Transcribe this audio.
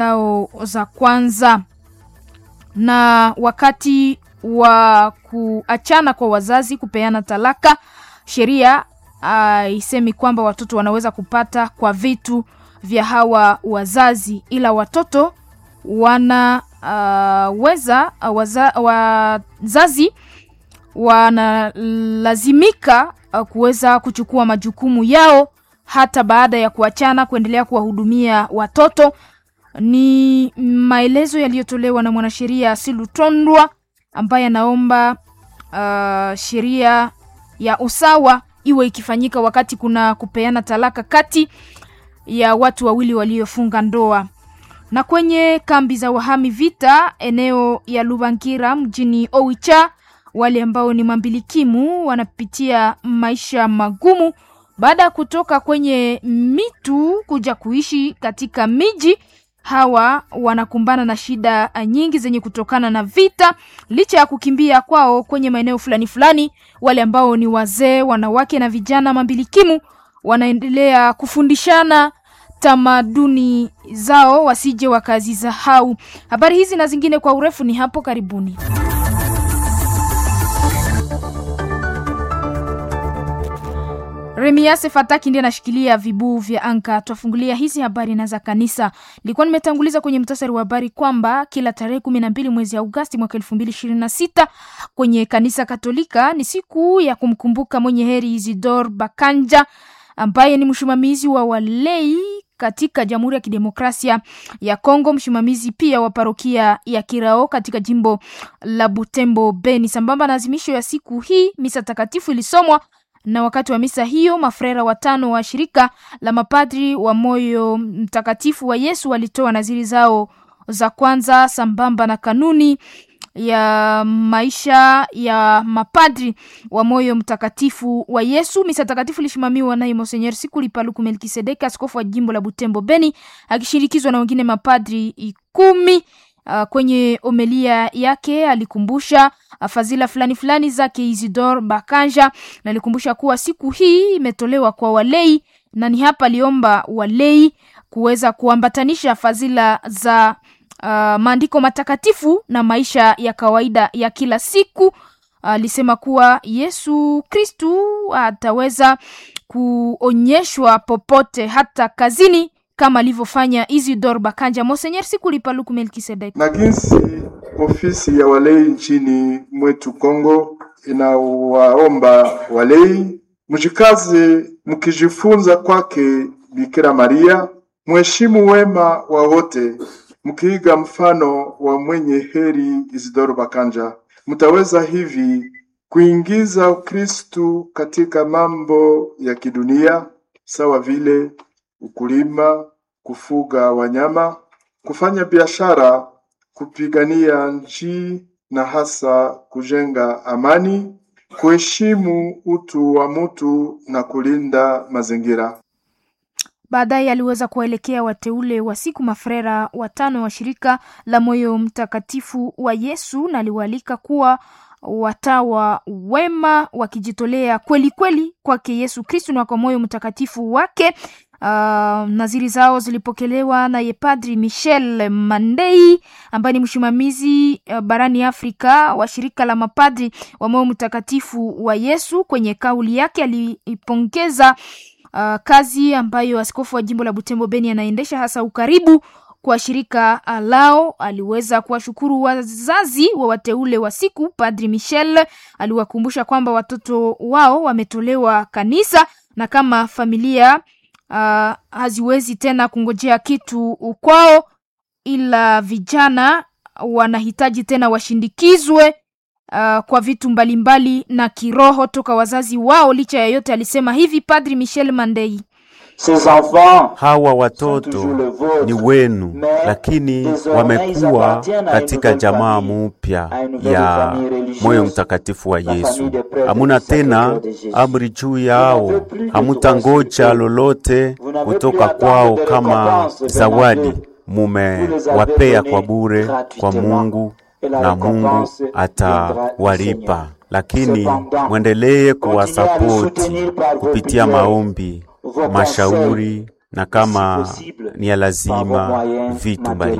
zao za kwanza. Na wakati wa kuachana kwa wazazi kupeana talaka, sheria haisemi uh, kwamba watoto wanaweza kupata kwa vitu vya hawa wazazi, ila watoto wanaweza uh, waza, wazazi wanalazimika uh, kuweza kuchukua majukumu yao hata baada ya kuachana, kuendelea kuwahudumia watoto. Ni maelezo yaliyotolewa na mwanasheria Silutondwa ambaye anaomba uh, sheria ya usawa iwe ikifanyika wakati kuna kupeana talaka kati ya watu wawili waliofunga ndoa. Na kwenye kambi za wahami vita eneo ya Lubangira mjini Oicha, wale ambao ni mambilikimu wanapitia maisha magumu baada ya kutoka kwenye mitu kuja kuishi katika miji. Hawa wanakumbana na shida nyingi zenye kutokana na vita, licha ya kukimbia kwao kwenye maeneo fulani fulani. Wale ambao ni wazee, wanawake na vijana mambilikimu wanaendelea kufundishana tamaduni zao wasije wakazisahau. Habari hizi na zingine kwa urefu ni hapo karibuni. Remiase Fataki ndiye anashikilia vibuu vya anka. Twafungulia hizi habari na za kanisa. Nilikuwa nimetanguliza kwenye mtasari wa habari kwamba kila tarehe kumi na mbili mwezi Agosti mwaka elfu mbili ishirini na sita kwenye kanisa Katolika ni siku ya kumkumbuka mwenye heri Isidor Bakanja ambaye ni msimamizi wa walei katika Jamhuri ya Kidemokrasia ya Kongo, msimamizi pia wa parokia ya Kirao katika jimbo la Butembo Beni. Sambamba na azimisho ya siku hii, misa takatifu ilisomwa na wakati wa misa hiyo mafrera watano wa shirika la mapadri wa moyo mtakatifu wa Yesu walitoa naziri zao za kwanza sambamba na kanuni ya maisha ya mapadri wa moyo mtakatifu wa Yesu. Misa takatifu ilishimamiwa naye Monsenyer Sikuli Paluku Melkisedeki, askofu wa jimbo la Butembo Beni, akishirikizwa na wengine mapadri kumi. Uh, kwenye omelia yake alikumbusha uh, fadhila fulani fulani zake Isidor Bakanja na alikumbusha kuwa siku hii imetolewa kwa walei, na ni hapa aliomba walei kuweza kuambatanisha fadhila za uh, maandiko matakatifu na maisha ya kawaida ya kila siku. Alisema uh, kuwa Yesu Kristu ataweza kuonyeshwa popote hata kazini kama alivyofanya Isidor Bakanja. Monsenyer Sikuli Paluku Melkisedek. Na jinsi ofisi ya walei nchini mwetu Kongo inawaomba walei mjikaze, mkijifunza kwake Bikira Maria, mheshimu wema wa wote, mkiiga mfano wa mwenye heri Isidoro Bakanja, mtaweza hivi kuingiza Ukristu katika mambo ya kidunia sawa vile ukulima, kufuga wanyama, kufanya biashara, kupigania nchi na hasa kujenga amani, kuheshimu utu wa mtu na kulinda mazingira. Baadaye aliweza kuwaelekea wateule wa siku mafrera watano wa shirika la moyo mtakatifu wa Yesu na aliwaalika kuwa watawa wema wakijitolea kweli kweli kwake Yesu Kristu na kwa moyo mtakatifu wake. Uh, naziri zao zilipokelewa naye Padri Michel Mandei ambaye ni msimamizi uh, barani Afrika wa shirika la mapadri wa moyo mtakatifu wa Yesu. Kwenye kauli yake aliipongeza uh, kazi ambayo askofu wa jimbo la Butembo Beni anaendesha hasa ukaribu kwa shirika lao. Aliweza kuwashukuru wazazi wa wateule wa siku. Padri Michel aliwakumbusha kwamba watoto wao wametolewa kanisa na kama familia uh, haziwezi tena kungojea kitu kwao, ila vijana wanahitaji tena washindikizwe uh, kwa vitu mbalimbali na kiroho toka wazazi wao. Licha ya yote, alisema hivi Padri Michel Mandei. Hawa watoto ni wenu, lakini wamekuwa katika jamaa mupya ya moyo mtakatifu wa Yesu. Hamuna tena amri juu yao, hamutangoja lolote kutoka kwao kama zawadi, mumewapea kwa bure kwa Mungu na Mungu atawalipa, lakini mwendelee kuwasapoti kupitia maombi mashauri na kama ni ya lazima vitu mbali